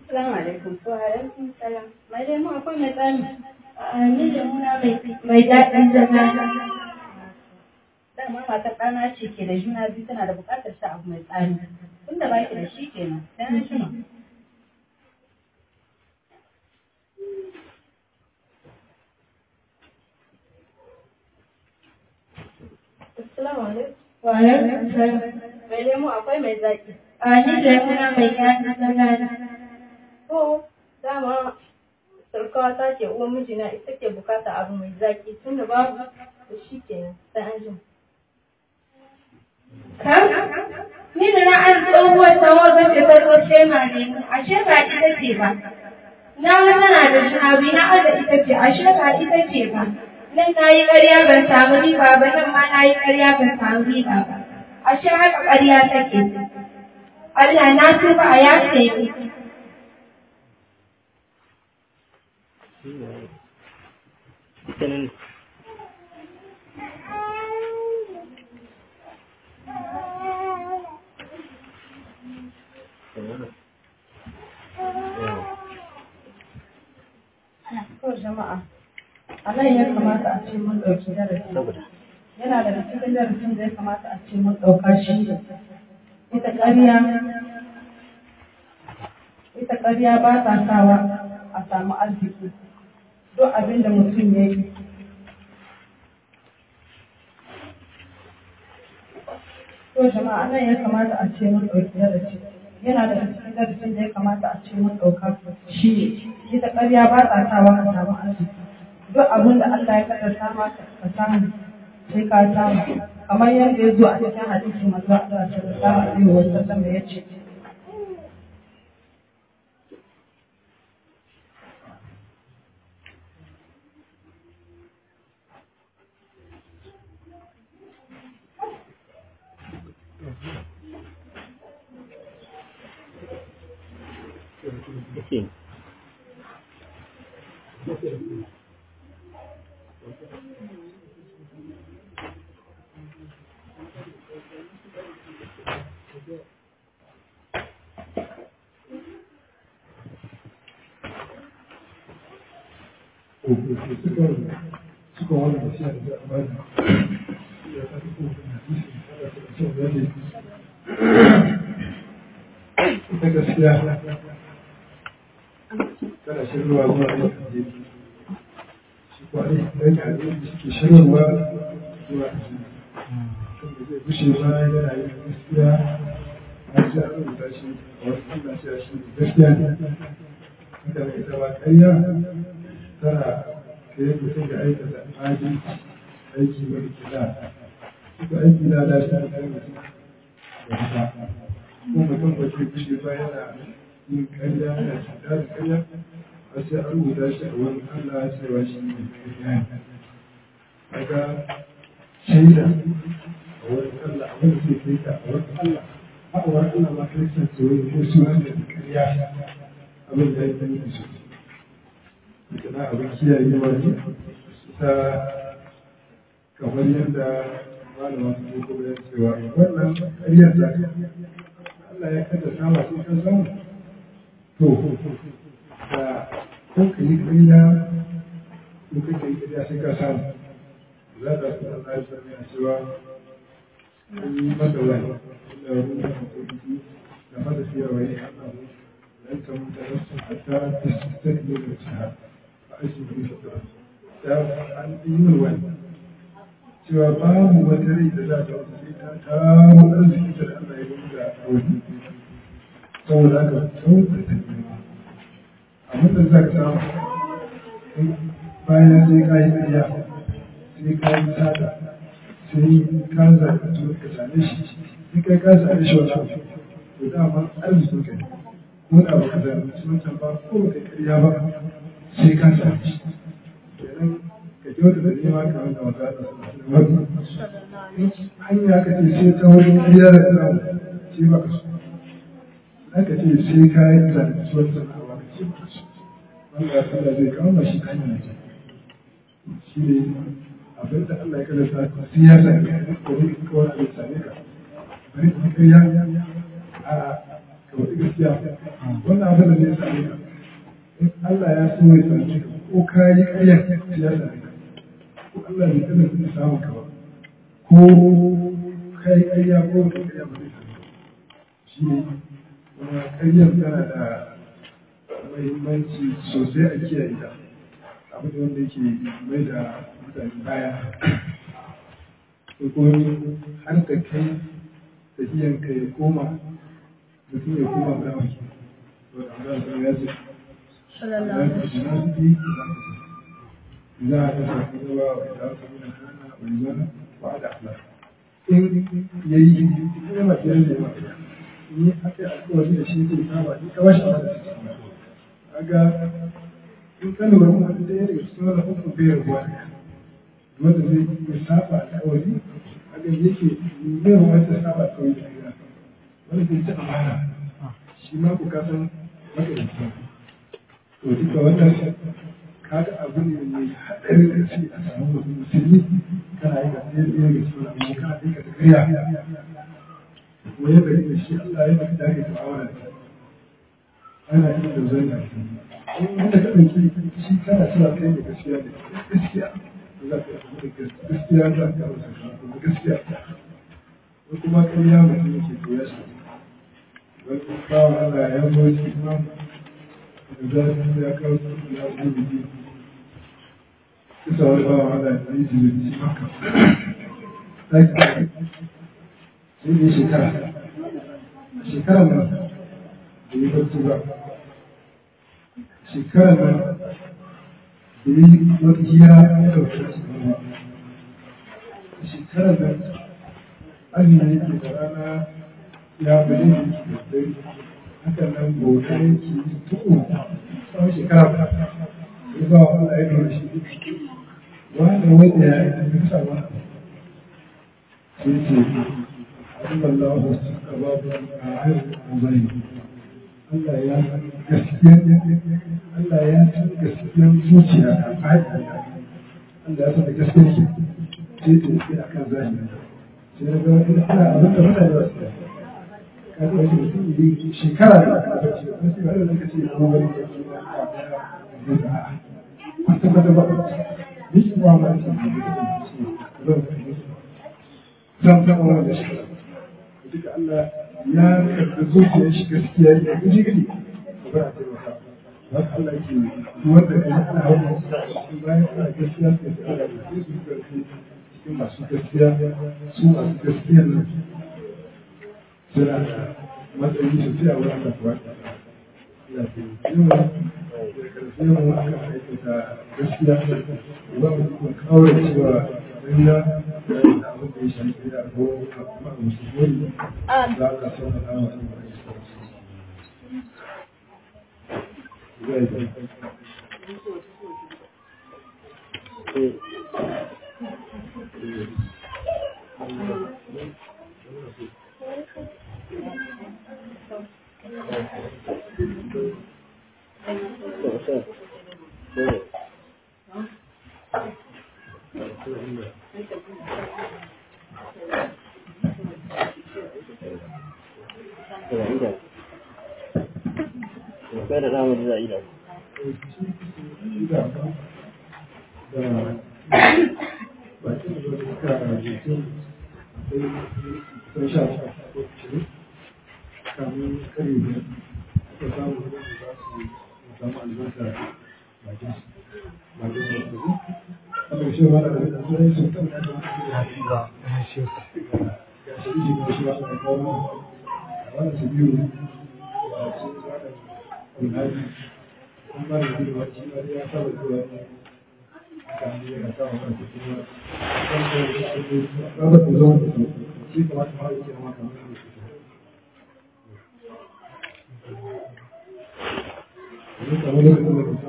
Assalamu alaikum. Wa alaikum salam. Mai lemu akwai mai tsami. A ni da muna mai mai daɗin zama. Dama matar ɗana ce ke da juna biyu tana da buƙatar sha abu mai tsami. Tunda ba ki da shi kenan. Sai an jima. Assalamu alaikum. Wa alaikum salam. Mai lemu akwai mai zaƙi. A ni da muna mai daɗin zama. To, dama sarkawa ta ce uwan mijina ita ke bukata abu mai zaƙi tunda babu da shi kenan. Sai an jima. Ka? Ni da na an tsohuwar tawagar da ta zo shema ne, ashe ba ita ce ba. Na ga tana da juna biyu na aza ita ce, ashe ba ita ce ba. Nan na yi ƙarya ban samu riba ba, nan ma na yi ƙarya ban samu riba ba. Ashe haka ƙarya take. Allah na tuba a yafe ni. kenan To jama'a, a nan ya kamata a ce mun ɗauki darasi. saboda Yana daga cikin darasin da ya kamata a ce mun ɗauka shi ne. Ita ƙarya, ita ƙarya ba ta sawa a samu arziki. Duk abin da mutum ya yi. To jama'a, a nan ya kamata a ce mun ɗauki darasi. Yana daga cikin darasin da ya kamata a ce mun ɗauka shi ne. Ita ƙarya ba ta sawa a samu arziki. duk abin da Allah ya kaddara maka ka samu sai ka samu kamar yadda ya zo a cikin hadisi manzo Allah sallallahu alaihi wa sallam ya ce yake suka wani da shi da amana ya ta fi kuma hadisi kada ta ce wani ita gaskiya kada shirwa zuwa aikin jeji shi kwari idan ya hadisi suke shirwa zuwa aikin kan da zai bushe ba yana yin gaskiya har sai an rubuta shi a wasu suna cewa shi gaskiya ne haka da ita ba ƙarya tana kai mutum da aikata adalci aiki mai kila suka aiki na da shi kai mutum da haka ko mutum ba ke kushe ba yana yin karya yana cuta da karya a sai an rubuta shi a wani Allah cewa shi ne karya ne kaga shaida a wani Allah a wani zai kai ka a wani Allah a wani Allah ma kai san tsoron ko su wanda da karya abin da ya yi da su na abin kiyayewa ne ta kamar yadda malama ta ko kuma cewa wannan ƙaryar da Allah ya kada sama sai ka samu to da kun ka yi ƙarya ko kake yi ƙarya sai ka samu za ka su Allah ya sani a cewa an yi mata wani inda ruwa da kuɗi da mata fiye wa yi Allah lan ta mutu nafsu hatta tastakbiru da shahada aiki da fitra ta an yi min wani cewa babu wata rai da za ta wata sai ta kawo arziki da Allah ya yi da wani saboda haka sauka ta nema a mutum za ka samu bayan sai ka yi ƙarya sai ka yi tsada sai ka zaɓi tuwon ka same shi sai kai ka same shi wata to dama arzikin ka ne ko da baka zaɓi wancan ba ko baka ƙarya ba sai ka same shi kenan ka kyauta da nema kamar da wata da wani hanya ka ce sai ta wurin ƙarya da tsara sai baka so aka ce sai ka yi zaɓi wancan ba ka ce baka so wanda Allah zai kama shi hanya ce shi ne abin da Allah ya kada sa ka sai ya same ka ko ne ka wani abin same ka bari ka ƙarya a ka wata gaskiya wannan abin da zai same ka in Allah ya so ya same ka ko ka yi ƙaryar ya same ka ko Allah bai taɓa zai samu ka ba ko ka yi ƙarya ko ka ƙarya ba zai same ka shi ne kuma ƙaryar tana da mahimmanci sosai a kiyaye ta abin da wanda yake mai da mutane baya ko kuma har da kai tafiyan ka ya koma mutum ya koma ga wani wanda Allah ya ya ce za a ta samu zuwa wa ita su nuna hana wani zana ba da Allah in yayi ita ya mace ne ma ni aka yi alkawari da shi ke saba ni kawai shi ba da shi kaga in ka lura kuma da ya daga cikin wani hukun bai rubuwa wanda zai iya saba alkawari kaga yake bai wanda saba alkawari da gida wanda zai ci amana shi ma ku kasan makarici to duka wannan kaga abu ne mai haɗari da shi a samu mutum musulmi kana yi ga ɗaya ɗaya ga cikin amma kana yi ga tafiya kuma yadda da shi Allah ya mafi dage da awara da ana yi da zai na in da ka ɗauki shi kana cewa kai ne gaskiya ne gaskiya za ka yi gaskiya za ka yi sakamako gaskiya ko kuma ƙarya mutum yake koya shi wani bawan Allah ya zo shi kuma da za su ya kawo su ya zo da ji kusa wani bawan Allah ya yi jirin shi maka sai ne shekara shekarar nan da yi barci ba shekarar nan da yi wata hira ya ɗauki su ba shekarar nan azumi yake da rana ya bari yake da dare hakan nan bauta yake tuku tsawon shekara ba ya ba wa Allah ya dora shi wanda wanda ya yi kasa ba sai ce Allah suka babu a haifin zai Allah ya gaskiya Allah ya san gaskiyar zuciya a fahimta Allah ya san da gaskiyar shi sai ta yi a kan zahiri sai na ga wani ana abin da mutane ba su ka ga wani mutum ne shekara da aka bacci ba sai ba da kace ko wani da ke da ka kwata kwata ba ni kuma ma ce zan san wannan da shi duka Allah ya karɓi zuciyar shi gaskiya ya guji gidi ba a taimaka ba ka Allah ke wanda ka yi ana hau bayan ana gaskiya su ka ala da su karfi cikin masu gaskiya su masu gaskiya nan suna da matsayi sosai a wurin Allah kuwa ya ce yawa da karfi yawan aka aikata gaskiya ba mu kuma kawai cewa duniya da abin da ya shafi da ko kuma musulmi za ka sauna na wasu Kai da zamu za a yi da Thank you.